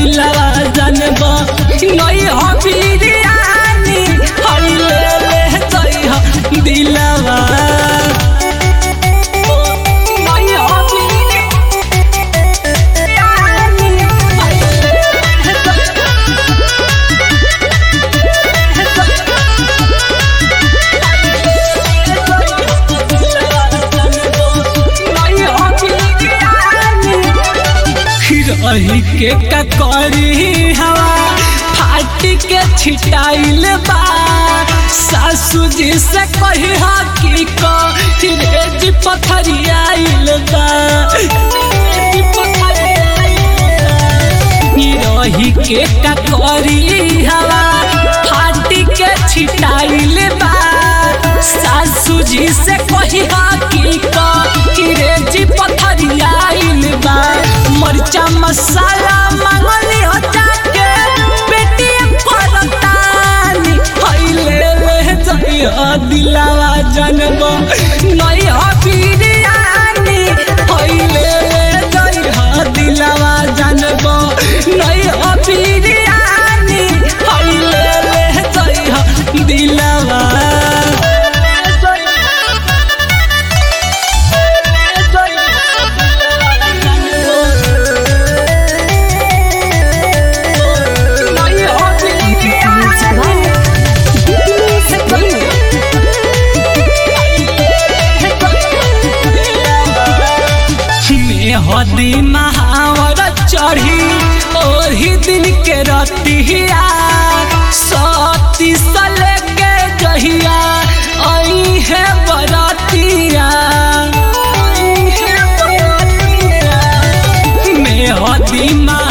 दिलवा जानब नहीं हो बिरयानी हई ले ले जई हो दिलवा नहीं हो बिरयानी हई ले ले जई हो रही के ककरी हवा फाट के छिटाइल बा सासू जी से कही हा की को रेज पथरियाइल बा रेज पथरियाइल बा। रही के ककरी हवा फाट के छिटाइल बा सासू जी से कही हा की को रेज पथरियाइल बा मरचा मसाला मांगली हो जाके पेटीएम करतानी हइले ले जइया दिलावा जनबो नहीं हो बिरयानी हइले ले जइया दिलावा जनबो नहीं हो बिरयानी हइले ले जइया दिलावा हदी महावर चढ़ी ओही दिन के रतिया सती सले के जहिया आई है बरतिया आई है बरतिया में हदी मा